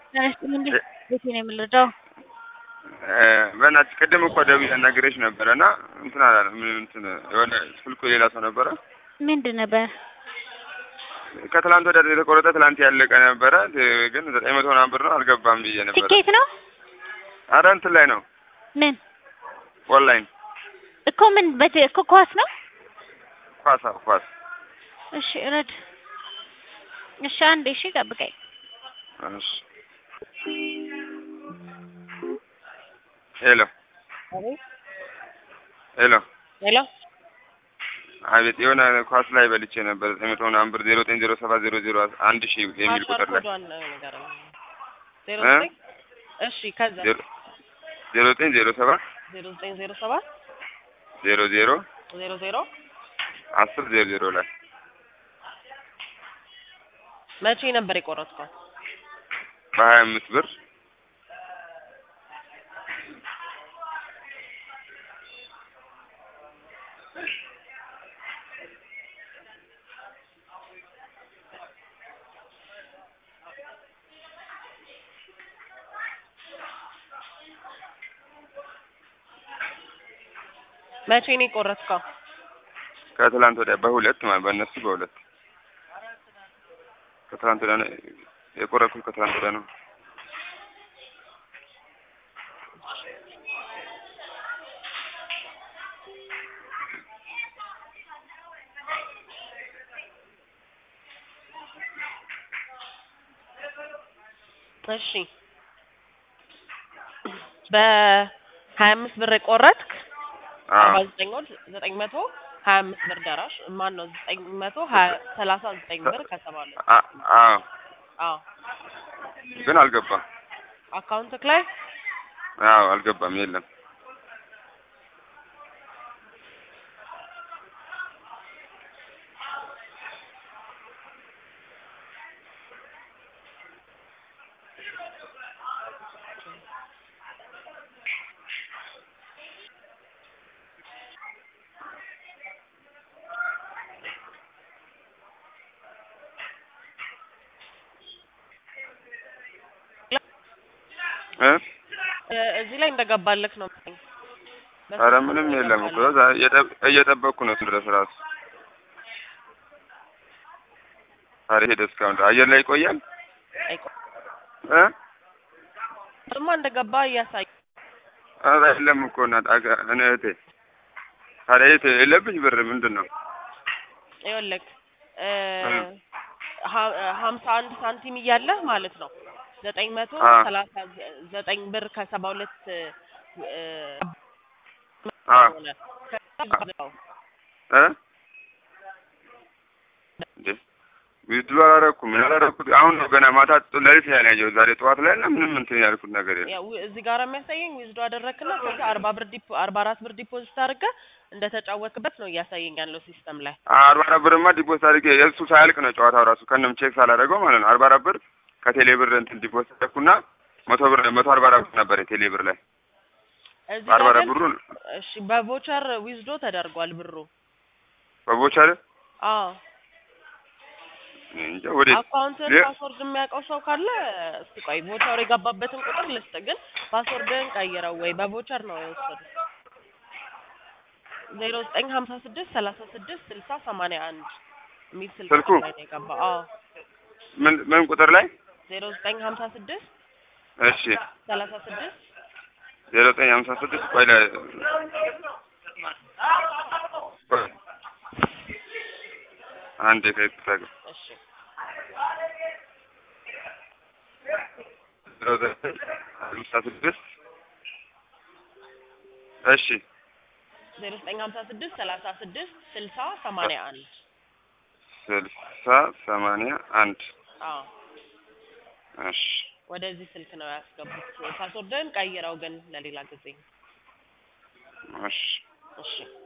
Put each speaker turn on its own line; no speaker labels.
ተነስቶ እንዴ ቤቴ ነው የምንረዳው።
በእናትሽ ቅድም እኮ ደውዬ አናግሬሽ ነበረ እና እንትን አላለም እንትን የሆነ ስልኩ የሌላ ሰው ነበረ።
ምንድን ነበር?
ከትላንት ወደ የተቆረጠ ትላንት ያለቀ ነበረ ግን ዘጠኝ መቶ ምናምን ብር ነው አልገባም ብዬ ነበረ።
ትኬት ነው
አረ እንትን ላይ ነው
ምን
ኦንላይን
እኮ ምን በት እኮ ኳስ ነው።
ኳስ አዎ ኳስ
እሺ ረድ እሺ አንዴ እሺ ጠብቀኝ።
እሺ ሄሎ ሄሎ
ሄሎ
አቤት የሆነ ኳስ ላይ በልቼ ነበር ዘጠኝ መቶ ምናምን ብር ዜሮ ዘጠኝ ዜሮ ሰባት ዜሮ ዜሮ አንድ ሺህ የሚል ቁጥር ላይ
ዜሮ
እ?
ዘጠኝ እሺ ከዛ
ዜሮ ዜሮ ዘጠኝ ዜሮ ሰባት
ዜሮ ዘጠኝ ዜሮ ሰባት
ዜሮ ዜሮ
ዜሮ ዜሮ
አስር ዜሮ ዜሮ ላይ
መቼ ነበር የቆረጥከው?
በሀያ አምስት ብር
መቼ ነው የቆረጥከው?
ከትላንት ወዲያ በሁለት ማለት በእነሱ በሁለት ከትላንት ወዲያ ነው የቆረጥኩት ከትላንት ወዲያ ነው።
እሺ በሀያ አምስት ብር የቆረጥክ አርባ
አዎ
ዘጠኝ ወር ዘጠኝ መቶ ሀያ አምስት ብር ደራሽ ማን ነው ዘጠኝ መቶ ሀያ ሰላሳ ዘጠኝ ብር ከሰባ ሁለት
አ- አዎ
አዎ
ግን አልገባም።
አካውንትክ ላይ
አዎ አልገባም። የለም እ
እ እዚህ ላይ እንደገባልክ ነው መሰለኝ።
ኧረ ምንም የለም እኮ ዛ- እየጠ- እየጠበቅኩ ነው ድረስ ራሱ ታዲያ ሄደ እስካሁን አየር ላይ ይቆያል
አይቆ-
እ
እሱማ እንደገባ እያሳየ
ኧረ የለም እኮ እናት አገ- እኔ እህቴ ታዲያ የት የለብኝ ብር ምንድን ነው
ይኸውልህ እ
እ።
ሀ- ሀምሳ አንድ ሳንቲም እያለህ ማለት ነው ዘጠኝ መቶ
አ።
ሰላሳ ዘ- ዘጠኝ ብር ከሰባ ሁለት እ
አ
ሆነ ከዛ
እ እንዴ ዊዝድሮ አላደረኩም ምን አላደረኩት አሁን ነው ገና ማታ ጥ- ሌሊት ላይ ነው ያየሁት ዛሬ ጠዋት ላይ እና ምንም እንትን ያልኩት ነገር የለም
ያው እዚህ ጋር የሚያሳየኝ ዊዝዶ አደረክና ከዛ አርባ ብር ዲፖ አርባ አራት ብር ዲፖዚት አድርገህ እንደተጫወትክበት ነው እያሳየኝ ያለው ሲስተም ላይ
አርባ አራት ብርማ ዲፖዚት አድርጌ የእሱ ሳያልቅ ነው ጨዋታው ራሱ ከንም ቼክ ሳላደርገው ማለት ነው አርባ አራት ብር ከቴሌ ብር እንትን ዲፖዚት አደረኩና መቶ ብር መቶ አርባ አራት ብር ነበር የቴሌ ብር ላይ
እዚህ
አርባ
ጋር
አራት
ግን
ብሩን
እሺ በቮቸር ዊዝዶ ተደርጓል ብሩ
በቦቻለ
አዎ
እንጃ ወዴት
አካውንትን
ሌ-
ፓስወርድ የሚያውቀው ሰው ካለ እስቲ ቆይ ቮቸር የገባበትን ቁጥር ልስጥ ግን ፓስወርድን ቀይረው ወይ በቮቸር ነው የወሰዱት ዜሮ ዘጠኝ ሀምሳ ስድስት ሰላሳ ስድስት ስልሳ ሰማንያ አንድ የሚል ስልክ
ስልኩ?
ቁጥር ላይ ነው የገባው አዎ
ምን ምን ቁጥር ላይ
ዜሮ ዘጠኝ ሀምሳ ስድስት
እሺ
ሰላሳ ስድስት
ዜሮ ዘጠኝ ሀምሳ ስድስት ቆይ ላይ ቆይ አንዴ ከይቅርታ ጋር
እሺ
ዜሮ ዘጠኝ ሀምሳ ስድስት እሺ
ዜሮ ዘጠኝ ሀምሳ ስድስት ሰላሳ ስድስት ስልሳ ሰማንያ አንድ
ስልሳ ሰማንያ አንድ
አዎ
እሺ
ወደዚህ ስልክ ነው ያስገቡት ፓስወርድን ቀይረው ግን ለሌላ ጊዜ
እሺ
እሺ